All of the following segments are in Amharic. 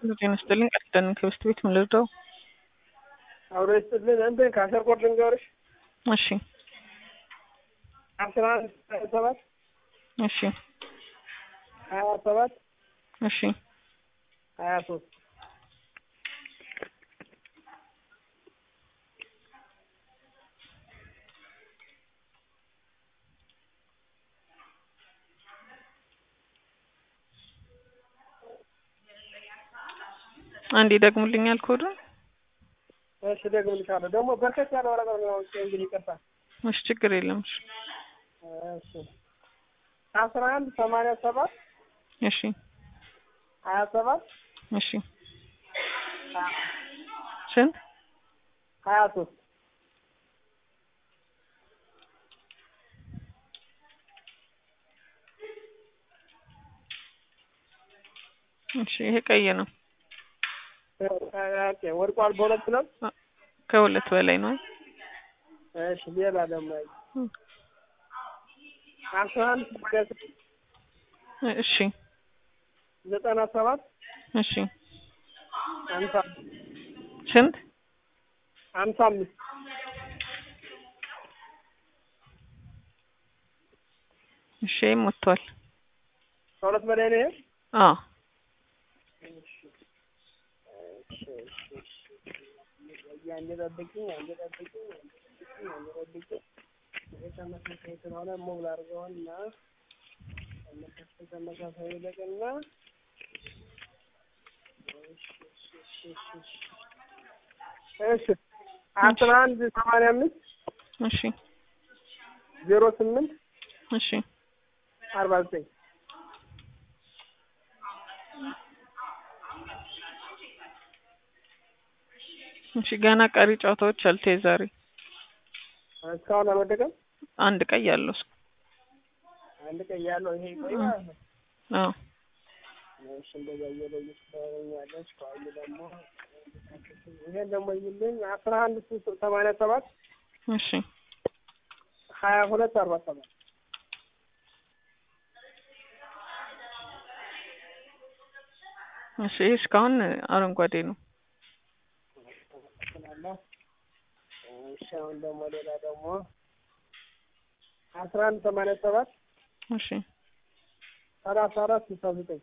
ጤና ይስጥልኝ ቃል ኪዳን ከበስት ቤት ምን ልርዳው? አብሮ ይስጥልን። እንትን ከአስር ቆርጥ ልንገርሽ እሺ አስራ አንድ ሰባት እሺ ሀያ ሰባት እሺ ሀያ ሶስት አንዴ ደግሙልኛል ኮዱን። እሺ ደግምልሻለሁ። ደግሞ በርከት ያለ ወረቀት ነው እንግዲህ ይቅርታ። እሺ ችግር የለም። እሺ እሺ አስራ አንድ ሰማንያ ሰባት እሺ ሀያ ሰባት እሺ ስንት ሀያ ሶስት እሺ ይሄ ቀይ ነው። ኦኬ ወድቋል። በሁለት ነው። ከሁለት በላይ ነው። እሺ ሌላ ደግሞ አይ አስራ አንድ ሰማንያ ስድስት እሺ ዘጠና ሰባት እሺ ሀምሳ ስንት ሀምሳ አምስት እሺ ይሄም ወጥቷል። ከሁለት በላይ ነው ይሄ? አዎ አንዴ ጠብቂኝ፣ አንዴ ጠብቂኝ፣ አንዴ ጠብቂኝ፣ አንዴ ጠብቂኝ። ይሄ ተመሳሳይ ስለሆነ ሙሉ አድርገውና ተመሳሳይ ተመሳሳይ ይለቅና እሺ አስራ አንድ ሰማንያ አምስት እሺ ዜሮ ስምንት እሺ አርባ ዘጠኝ እሺ ገና ቀሪ ጨዋታዎች አሉ። ዛሬ እስካሁን አልወደቀም። አንድ ቀይ ያለው እሱ። አንድ ቀይ ያለው ይሄ ቆይ ማለት ነው። አዎ እሺ እንደዛ እየለየች ታገኛለች። ከአሁን ደግሞ ይሄን ደግሞ ይልኝ አስራ አንድ ሰማንያ ሰባት እሺ ሀያ ሁለት አርባ ሰባት እሺ ይሄ እስካሁን አረንጓዴ ነው። እሺ አሁን ደግሞ ሌላ ደግሞ አስራ አንድ ሰማንያ ሰባት እሺ ሰላሳ አራት ስልሳ ዘጠኝ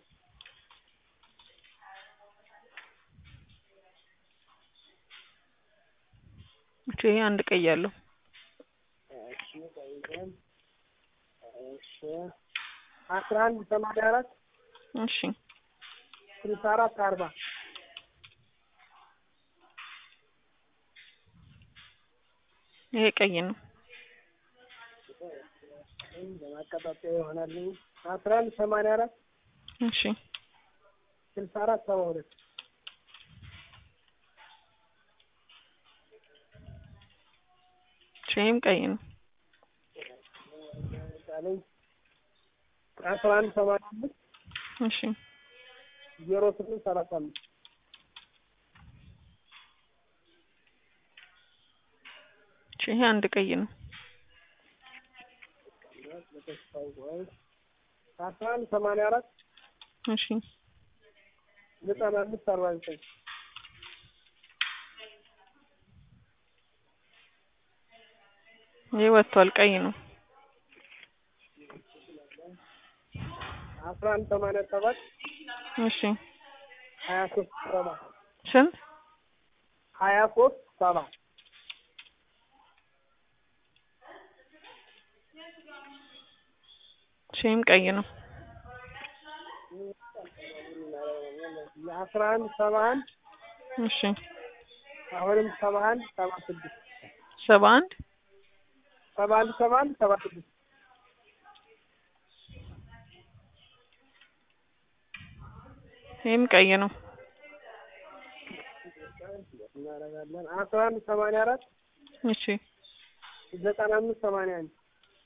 እሺ ይሄ አንድ ቀይ ያለው እሺ ቆይተን እሺ አስራ አንድ ሰማንያ አራት እሺ ስልሳ አራት አርባ ይሄ ቀይ ነው። በማቀጣጠያ ይሆናልኝ አስራ አንድ ሰማንያ አራት እሺ ስልሳ አራት ሰባ ሁለት እሺ ይሄም ቀይ ነው። ቃለኝ አስራ አንድ ሰማንያ አምስት እሺ ዜሮ ስምንት ሰላሳ አምስት እሺ ይሄ አንድ ቀይ ነው። አስራ አንድ ሰማንያ አራት እሺ ዘጠና አምስት አርባ ዘጠኝ ይሄ ወጥቷል። ቀይ ነው። አስራ አንድ ሰማንያ ሰባት እሺ ሀያ ሶስት ሰባ ስንት ሀያ ሶስት ሰባ እሺ ይሄም ቀይ ነው። አስራ አንድ ሰባ አንድ እሺ አሁንም ሰባ አንድ ሰባ ስድስት ሰባ አንድ ሰባ አንድ ሰባ አንድ ሰባ ስድስት ይሄም ቀይ ነው። እናደርጋለን አስራ አንድ ሰማንያ አራት እሺ ዘጠና አምስት ሰማንያ አንድ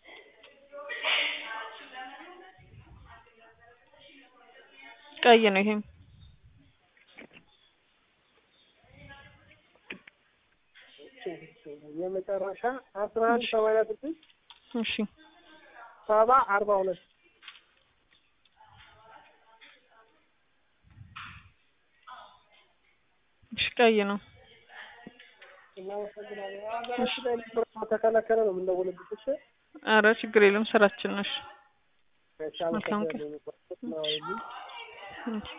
ቀይ ነው። ይሄም የመጨረሻ አስራ አንድ ሰማንያ ስድስት እሺ ሰባ አርባ ሁለት እሺ ቀይ ነው። እናመሰግናለን። ሀገራችን ላይ ብር ተከለከለ ነው የምንደውልብሽ። እሺ አረ ችግር የለም ስራችን ነሽ። እሺ፣ አመሰግናለሁ።